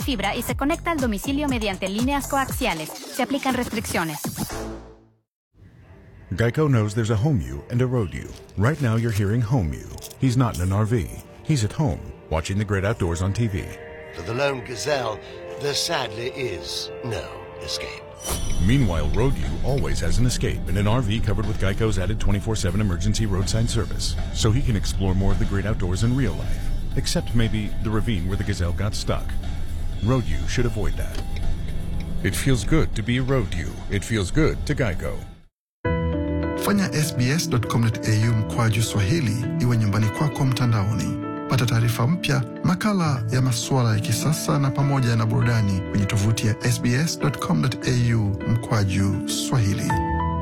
fibra y se conecta al domicilio mediante líneas coaxiales. Se aplican restricciones. Geico knows there's a home you and a road you. Right now, you're hearing home you. He's not in an RV. He's at home, watching the great outdoors on TV. For the lone gazelle, there sadly is no escape. Meanwhile, Road U always has an escape in an RV covered with Geico's added 24 7 emergency roadside service, so he can explore more of the great outdoors in real life. Except maybe the ravine where the gazelle got stuck. Road U should avoid that. It feels good to be a Road U. It feels good to Geico. Fanya sbs.com.au mkwaju Swahili iwe nyumbani kwako mtandaoni. Pata taarifa mpya, makala ya masuala ya kisasa na pamoja na burudani kwenye tovuti ya sbs.com.au mkwaju Swahili.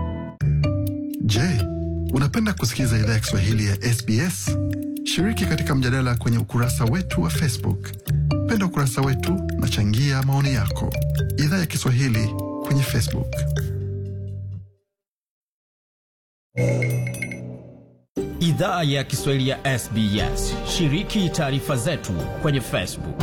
Je, unapenda kusikiliza idhaa ya Kiswahili ya SBS? Shiriki katika mjadala kwenye ukurasa wetu wa Facebook. Penda ukurasa wetu na changia maoni yako. Idhaa ya Kiswahili kwenye Facebook. Idhaa ya Kiswahili ya SBS. Shiriki taarifa zetu kwenye Facebook.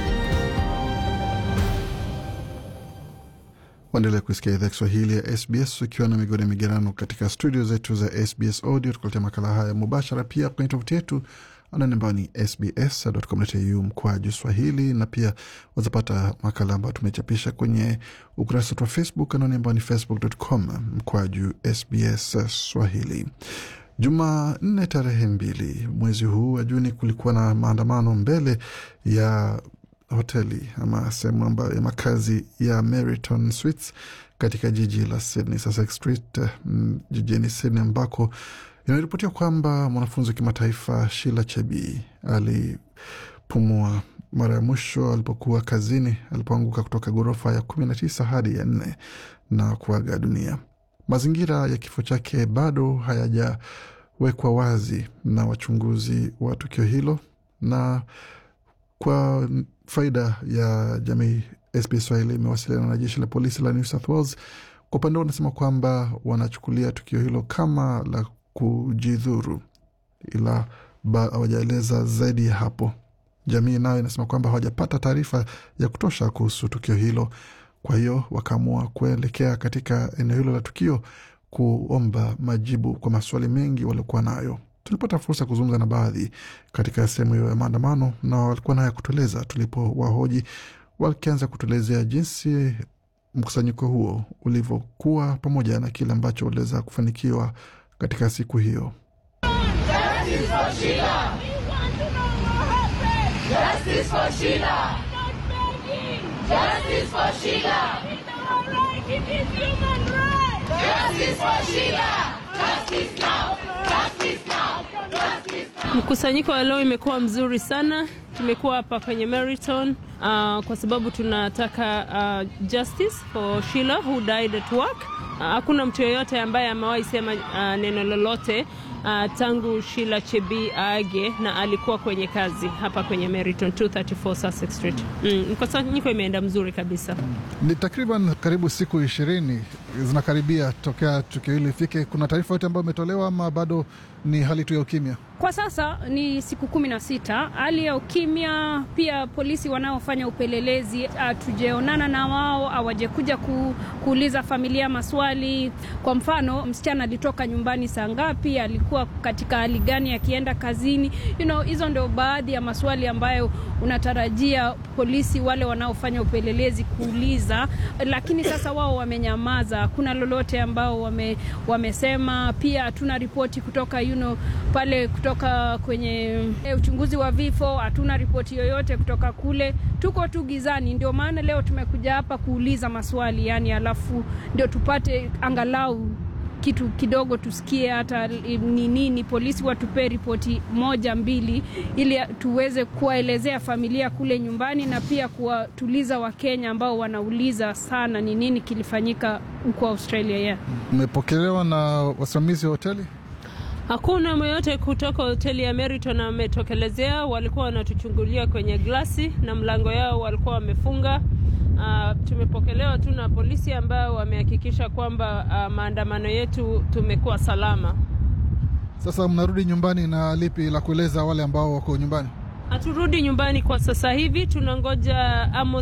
Waendelea kusikia idhaa Kiswahili ya SBS ukiwa na migodi migerano katika studio zetu za SBS Audio, tukuletea makala haya mubashara pia kwenye tovuti yetu anwani ambayo ni sbs.com.au mkwaju swahili, na pia wazapata makala ambayo tumechapisha kwenye ukurasa wetu wa Facebook anwani ambayo ni facebook.com mkwaju sbs swahili. Jumanne tarehe mbili mwezi huu wa Juni kulikuwa na maandamano mbele ya hoteli ama sehemu ambayo ya makazi ya Meriton Suites katika jiji la Sydney, Sussex Street mm, jijini Sydney ambako inaripotiwa kwamba mwanafunzi wa kimataifa Sheila Chebii alipumua mara ya mwisho alipokuwa kazini alipoanguka kutoka ghorofa ya kumi na tisa hadi ya nne na kuaga dunia. Mazingira ya kifo chake bado hayajawekwa wazi na wachunguzi wa tukio hilo, na kwa faida ya jamii, SBS Swahili imewasiliana na jeshi la polisi la New South Wales. Kwa upande wao wanasema kwamba wanachukulia tukio hilo kama la kujidhuru, ila hawajaeleza zaidi ya hapo. Jamii nayo inasema kwamba hawajapata taarifa ya kutosha kuhusu tukio hilo, kwa hiyo wakaamua kuelekea katika eneo hilo la tukio kuomba majibu kwa maswali mengi waliokuwa nayo. Tulipata fursa ya kuzungumza na baadhi katika sehemu hiyo ya maandamano, na walikuwa nayo ya kutueleza tulipo wahoji, wakianza kutuelezea jinsi mkusanyiko huo ulivyokuwa pamoja na kile ambacho waliweza kufanikiwa katika siku hiyo. Justice for Sheila! Justice for Sheila! Justice for Sheila! Justice for Sheila! Justice now! Justice now! Justice now! Mkusanyiko wa leo imekuwa mzuri sana. Tumekuwa hapa kwenye Meriton uh, kwa sababu tunataka uh, justice for Sheila who died at work. Hakuna uh, mtu yeyote ambaye amewahi sema uh, neno lolote uh, tangu Sheila Chebii aage na alikuwa kwenye kazi hapa kwenye Meriton 234 Sussex Street. Mm, mkusanyiko imeenda mzuri kabisa. Ni takriban karibu siku ishirini zinakaribia tokea tukio hili ifike. Kuna taarifa yote ambayo imetolewa ama bado ni hali tu ya ukimya? Kwa sasa ni siku kumi na sita, hali ya ukimya. Pia polisi wanaofanya upelelezi hatujaonana na wao, hawajakuja ku, kuuliza familia maswali. Kwa mfano, msichana alitoka nyumbani saa ngapi, alikuwa katika hali gani akienda kazini? You know, hizo ndio baadhi ya maswali ambayo unatarajia polisi wale wanaofanya upelelezi kuuliza, lakini sasa wao wamenyamaza, hakuna lolote ambao wame, wamesema. Pia hatuna ripoti kutoka you know, pale kutoka kwenye uchunguzi wa vifo, hatuna ripoti yoyote kutoka kule. Tuko tu gizani, ndio maana leo tumekuja hapa kuuliza maswali yani, alafu ndio tupate angalau kitu kidogo tusikie hata ni nini, polisi watupee ripoti moja mbili, ili tuweze kuwaelezea familia kule nyumbani na pia kuwatuliza Wakenya ambao wanauliza sana ni nini kilifanyika huko Australia. Yeah. Mmepokelewa na wasimamizi wa hoteli? Hakuna myoyote kutoka hoteli ya Meriton ametokelezea. Walikuwa wanatuchungulia kwenye glasi na mlango yao walikuwa wamefunga. Uh, tumepokelewa tu na polisi ambao wamehakikisha kwamba uh, maandamano yetu tumekuwa salama. Sasa mnarudi nyumbani na lipi la kueleza wale ambao wako nyumbani? Haturudi nyumbani kwa sasa hivi, tunangoja Amos